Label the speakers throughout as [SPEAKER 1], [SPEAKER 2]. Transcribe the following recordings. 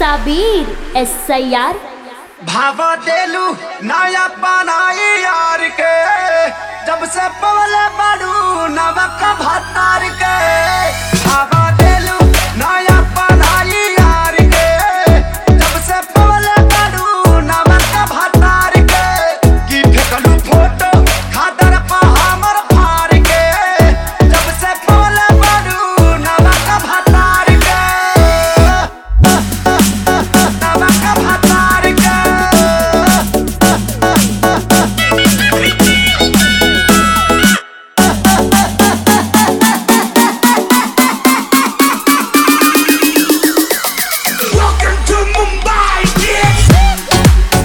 [SPEAKER 1] Sabir S I आर
[SPEAKER 2] भावा देलू नया बनाई यार के जब से पवले बाड़ू नवक भतार के भावा देलू नया बनाई यार के जब से पवले बाड़ू नवक भतार के की फेकलू फोटो खादर पा हमर फार के जब से पवले बाड़ू नवक भतार के नमक भतार के Welcome to Mumbai, bitch!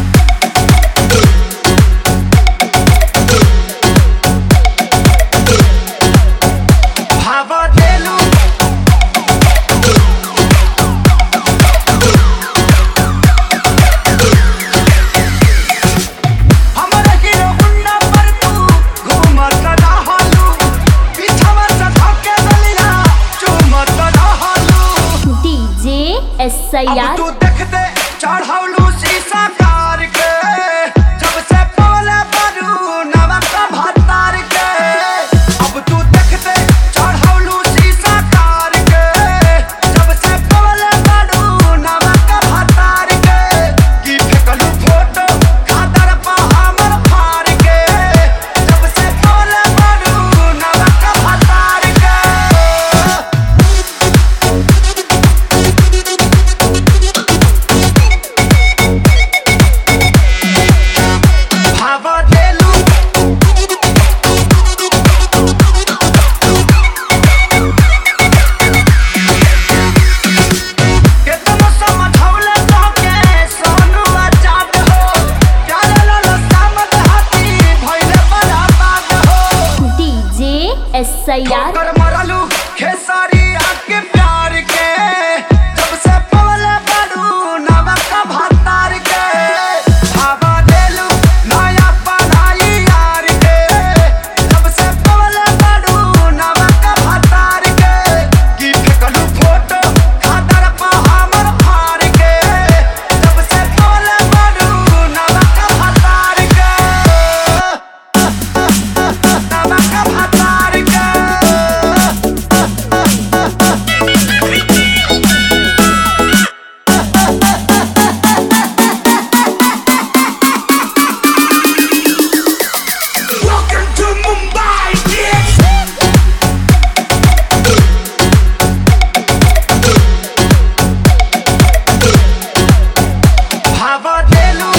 [SPEAKER 2] भावा देलू हमरे हीरो गुंडा पर तू घूमत रहलू पीछवा से धके गलिया चूमत रहलू
[SPEAKER 1] डीजे एस आई
[SPEAKER 2] अब
[SPEAKER 1] आर
[SPEAKER 2] तू देखते चढ़ौलू शीशा कार के जब से पवले बरू नवक भतार के अब तू देखते चढ़ौलू शीशा कार के जब से पवले बरू नवक भतार के की फेकलू फोटो खादर पा हमर फार के जब से पवले बरू नवक भतार के भावा देलू केतनो समझौले तोके सोनू आजाद हो प्यारे लाल सामत हाथी भइले बड़ा बात हो
[SPEAKER 1] डीजे एस आई आर
[SPEAKER 2] ठोकर मरलू खेसारी आके प्यार के जब से पवले बड़ू नवक भतार के भावा देलू नया पढ़ाई यार के जब से पवले बड़ू नवक भतार के की फेकलू फोटो खादर पा हमर फार के जब से पवले बड़ू नवक भतार के नवक भतार के Welcome to Mumbai, bitch! भावा देलू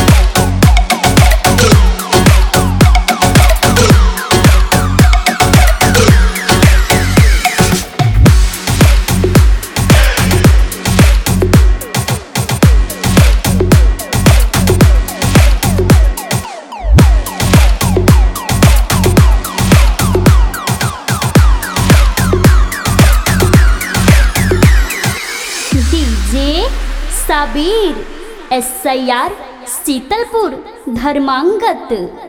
[SPEAKER 1] DJ Sabir S I R Sheetalpur धर्मांगत